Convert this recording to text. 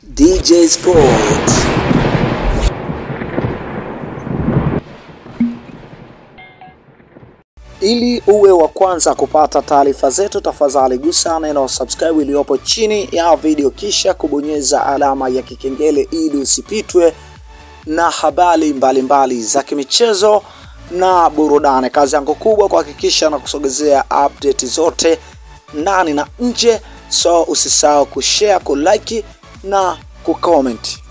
DJ Sports. Ili uwe wa kwanza kupata taarifa zetu, tafadhali gusa neno subscribe iliyopo chini ya video, kisha kubonyeza alama ya kikengele ili usipitwe na habari mbalimbali za kimichezo na burudani. Kazi yangu kubwa kuhakikisha na kusogezea update zote ndani na nje, so usisahau kushare, kulike na kucomment.